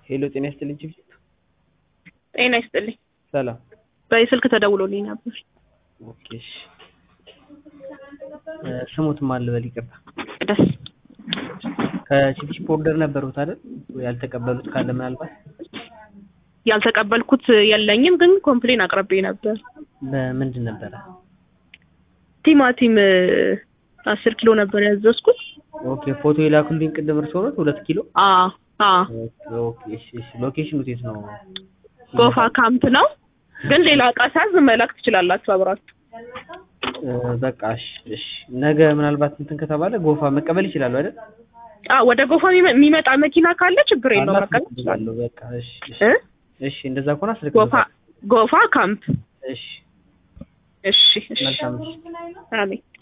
ሄሎ ጤና ይስጥልኝ ቺፍ ጤና ይስጥልኝ። ሰላም በስልክ ተደውሎልኝ ነበር። ኦኬ እሺ እ ስሙት ማን ልበል ይቅርታ ደስ ከቺፕ ኦርደር ነበሩት አይደል ያልተቀበሉት ካለ ምናልባት ያልተቀበልኩት የለኝም፣ ግን ኮምፕሌን አቅርቤ ነበር። በምንድን ነበረ ቲማቲም አስር ኪሎ ነበር ያዘዝኩት። ኦኬ ፎቶ የላኩልኝ ቅድም እርስዎ ኖት ሁለት ኪሎ አ አ ኦኬ ኦኬ እሺ እሺ ሎኬሽኑ የት ነው ጎፋ ካምፕ ነው፣ ግን ሌላ እቃ ሳዝ መላክ ትችላላችሁ አብራችሁ። እ በቃ እሺ እሺ ነገ ምናልባት እንትን ከተባለ ጎፋ መቀበል ይችላሉ አይደል አ ወደ ጎፋ የሚመ- የሚመጣ መኪና ካለ ችግር የለውም መቀበል ይችላል። አላስቀበላለሁ በቃ እሺ እሺ እ እሺ እንደዛ ከሆነ ጎፋ አስልክልታለሁ ጎፋ ካምፕ እሺ እሺ እሺ መልካም እሺ አሜን